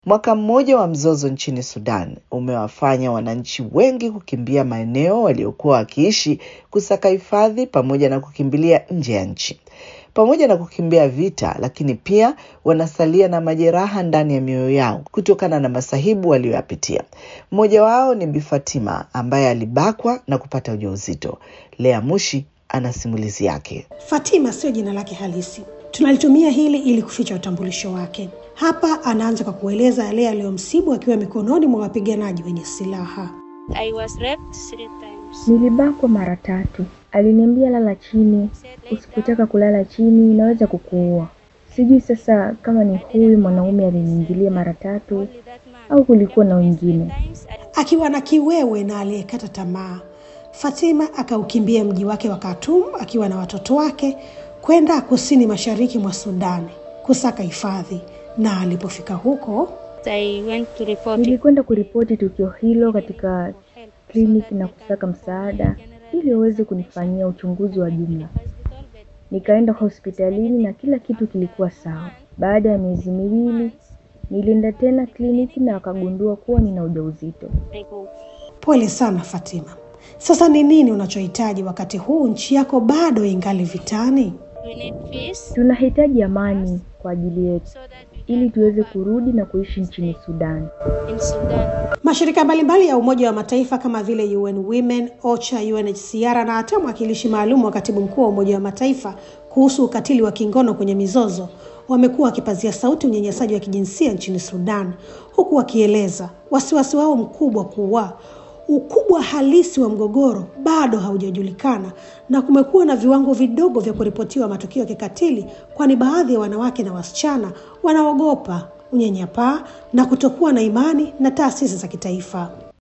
Mwaka mmoja wa mzozo nchini Sudan umewafanya wananchi wengi kukimbia maeneo waliokuwa wakiishi kusaka hifadhi pamoja na kukimbilia nje ya nchi. Pamoja na kukimbia vita, lakini pia wanasalia na majeraha ndani ya mioyo yao kutokana na masahibu waliyoyapitia. Mmoja wao ni Bi Fatima ambaye alibakwa na kupata ujauzito. Lea Mushi ana simulizi yake. Fatima sio jina lake halisi, tunalitumia hili ili kuficha utambulisho wake. Hapa anaanza kwa kueleza yale aliyomsibu akiwa mikononi mwa wapiganaji wenye silaha. I was raped three times. Nilibakwa mara tatu. Aliniambia lala chini, usipotaka kulala chini inaweza kukuua. Sijui sasa kama ni huyu mwanaume aliniingilia mara tatu Only that man. au kulikuwa na wengine. Times I Akiwa na kiwewe na aliyekata tamaa, Fatima akaukimbia mji wake wa Khartoum akiwa na watoto wake kwenda kusini mashariki mwa Sudani kusaka hifadhi, na alipofika huko I went to report it. Nilikwenda kuripoti tukio hilo katika kliniki na kusaka msaada ili waweze kunifanyia uchunguzi wa jumla. Nikaenda hospitalini na kila kitu kilikuwa sawa. Baada ya miezi miwili nilienda tena kliniki na wakagundua kuwa nina ujauzito. I go. Pole sana Fatima. Sasa ni nini unachohitaji wakati huu nchi yako bado ingali vitani? We need peace Tunahitaji amani kwa ajili yetu so that we ili tuweze kurudi na kuishi nchini Sudan. in Sudan. Mashirika mbalimbali ya Umoja wa Mataifa kama vile UN Women, OCHA, UNHCR na hata mwakilishi maalum wa katibu mkuu wa Umoja wa Mataifa kuhusu ukatili wa kingono kwenye mizozo wamekuwa wakipazia sauti unyanyasaji wa kijinsia nchini Sudan, huku wakieleza wasiwasi wao mkubwa kuwa ukubwa halisi wa mgogoro bado haujajulikana na kumekuwa na viwango vidogo vya kuripotiwa matukio ya kikatili, kwani baadhi ya wanawake na wasichana wanaogopa unyanyapaa na kutokuwa na imani na taasisi za kitaifa.